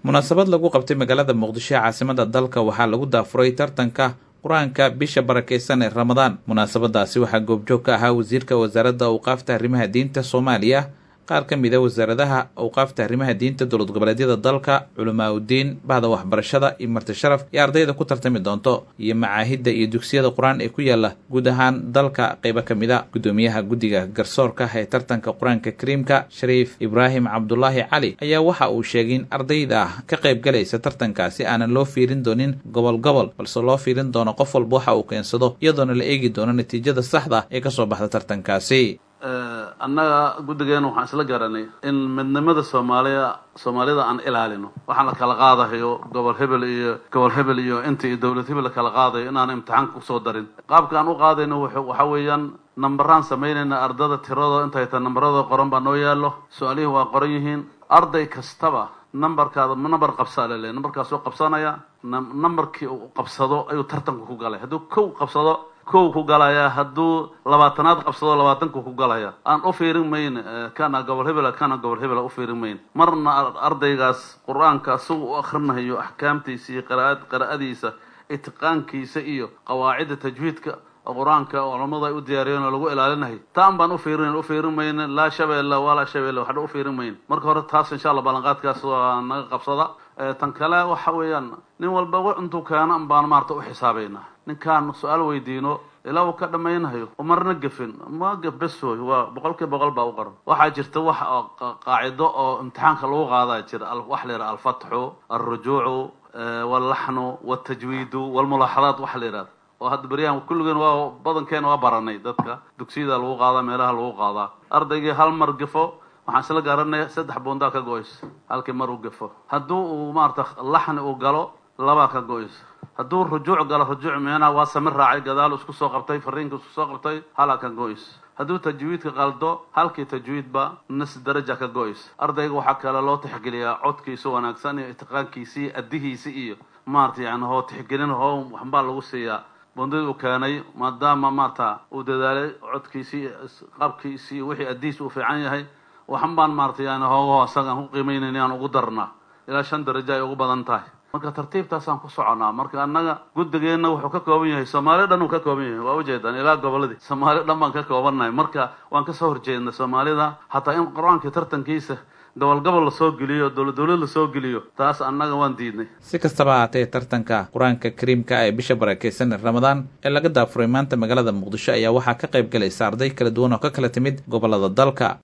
munaasabad lagu qabtay magaalada muqdisho ee caasimada dalka waxaa lagu daafuray tartanka qur-aanka bisha barakeysan ee ramadaan munaasabadaasi waxaa goobjoog ka ahaa wasiirka wasaaradda awqaafta arrimaha diinta soomaaliya qaar ka mid a wasaaradaha awqaafta arrimaha diinta dowlad goboleedyada dalka culamaa udiin bahda waxbarashada iyo marti sharaf iyo ardayda ku tartami doonto iyo macaahidda iyo dugsiyada qur-aan ee ku yaala guud ahaan dalka qeybo ka mid a guddoomiyaha guddiga garsoorka ee tartanka qur-aanka kariimka shariif ibraahim cabdulaahi cali ayaa waxa uu sheegay in ardayda ka qaybgalaysa tartankaasi aanan loo fiirin doonin gobol gobol balse loo fiirin doono qof walba waxa uu keensado iyadoona la eegi doono natiijada saxda ee kasoo baxda tartankaasi annaga guddigeena waxaan isla garanay in midnimada soomaaliya soomaalida aan ilaalino waxaan la kala qaadahayo gobol hebel iyo gobol hebel iyo inta iyo dowlad hebel la kala qaadayo inaan imtixaanka kusoo darin qaabka aan u qaadayno waxa weeyaan nambaraan samaynayna ardada tiradoo intay tahay nambarada qoran baa noo yaallo su-aalihii waa qoran yihiin arday kastaba nambarkaada nambar qabsaa lele nambarkaasuu qabsanaya nambarkii uu qabsado ayuu tartanku ku galay hadduu kow qabsado kow ku galaya hadduu labaatanaad qabsado labaatanku ku galaya aan u fiirin mayn kana gobol hebela kana gobol hebela u fiirin mayn marna ardaygaas qur-aanka isagu u akrinayo axkaamtiisa iyo qiraad qiraa'adiisa itiqaankiisa iyo qawaacidda tajwiidka qur-aanka culamadu ay u diyaariyeen oo lagu ilaalinahay taan baan ufiirin ufiirin mayn laa shabeelle walaa shabeelle waxba u fiirin mayn marka hore taas insha allah ballanqaadkaas waa naga qabsada tan kale waxa weeyaan nin walba w intuu keeno an baan maarata u xisaabaynaa ninkaan su-aal weydiino ilaa uu ka dhammaynhayo umarna gefin ma gef besoy waa boqol kiiba boqol baa u qaran waxaa jirta wax qaacido oo imtixaanka lagu qaadaa jira waxa la yidhaha alfatxu alrujuucu wallaxnu waltajwiidu walmulaaxadaat waxa la yidhahda oo hadda beryahan kulligeen waa badankeena waa baranay dadka dugsiyada lagu qaadaa meelaha lagu qaadaa ardaygii hal mar gefo waxaan isla garanaya saddex boondaa ka go-ays halkii mar uu gefo hadduu uu maarata laxni uu galo labaa ka go-ays hadduu rujuuc galo rujuuc meena waa sami raacay gadaal isku soo qabtay fariinka isku soo qabtay halaa ka go-ays hadduu tajwiidka qaldo halkii tajwiidba nis daraja ka go-ays ardayga waxaa kale loo tixgeliyaa codkiisa wanaagsan iyo itiqaankiisi iyo addihiisi iyo maarata yani hoo tixgelin hoo waxbaa lagu siiyaa bondadii uu keenay maadaama maarata uu dadaalay codkiisii qabkiisii wixii addihiis uu fiican yahay waxan baan maarata yani hoogaho isagaan ku qiimaynayna aan ugu darnaa ilaa shan darajo ay ugu badan tahay marka tartiibtaasaan ku soconaa marka annaga guddigeenna wuxuu ka kooban yahay soomaali dhan uu ka kooban yahay waa ujeedaan ilaa goboladii soomaali dhan baan ka koobannahay marka waan kasoo horjeedna soomaalida hataa in qur-aankii tartankiisa gobol gobol lasoo geliyo dowlad dowlad lasoo geliyo taas annaga waan diidnay si kastaba haatee tartanka qur-aanka kariimka ee bisha barakeysan ee ramadaan ee laga daafuray maanta magaalada muqdisho ayaa waxaa ka qayb galaysa arday kala duwan oo ka kala timid gobolada dalka